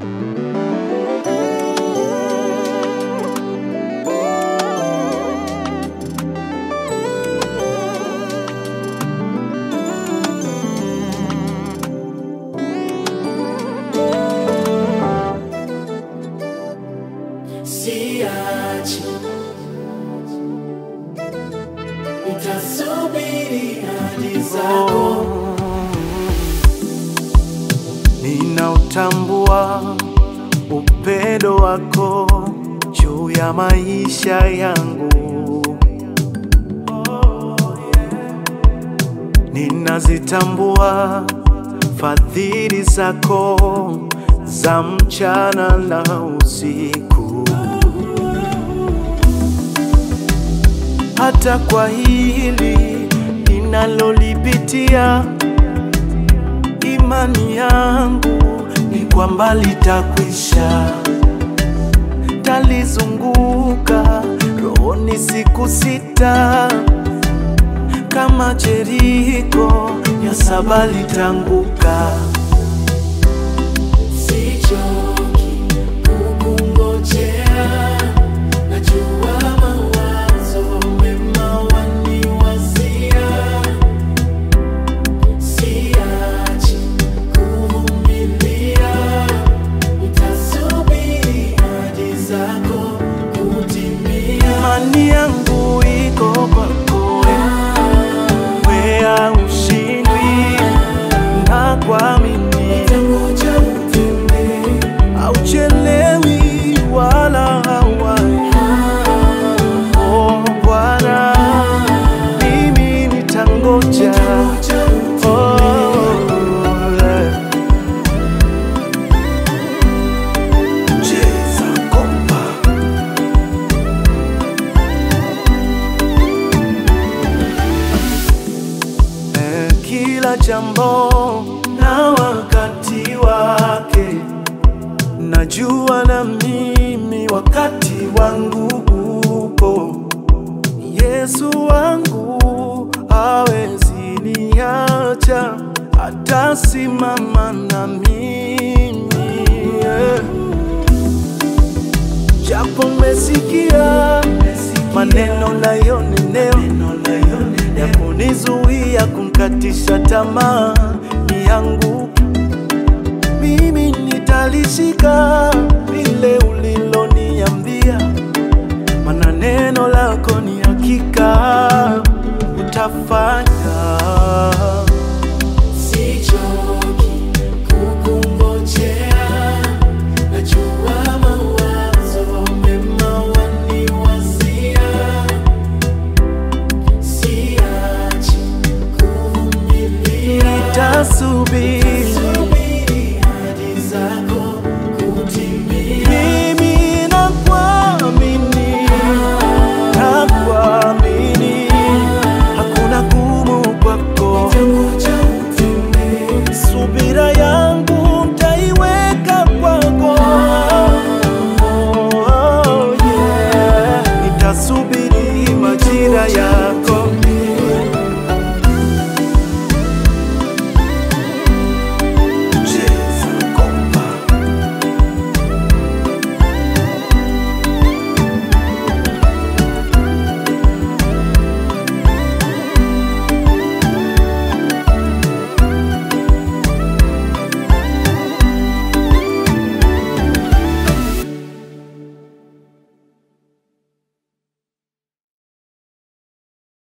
siachi, nitasubiri hadi zako. Ninautambua upendo wako juu ya maisha yangu. Ninazitambua fadhili zako za mchana na usiku. Hata kwa hili ninalolipitia imani yangu ni kwamba litakwisha. Talizunguka rohoni siku sita, kama Jeriko ya saba litanguka. Sichoki kukungojea, najua mawazo mema waniwazia. Siachi kuvumilia, nitasubiri hadi zako kutimia. Imani yangu iko kwako, wea ushindwi na kuamini Nitangoja utembee, hauchelewi wala hawai. Oh Bwana, mimi nitangoja. nitangoja Oh, eh. Cheza kompa. Eh, Kila jambo na wakati wake, najua na mimi wakati wangu upo. Yesu wangu hawezi niacha, atasimama na mimi yeah. Japo mesikia maneno nayonenewa ya kunizuia kumkatisha tamaa ni yangu, mimi nitalishika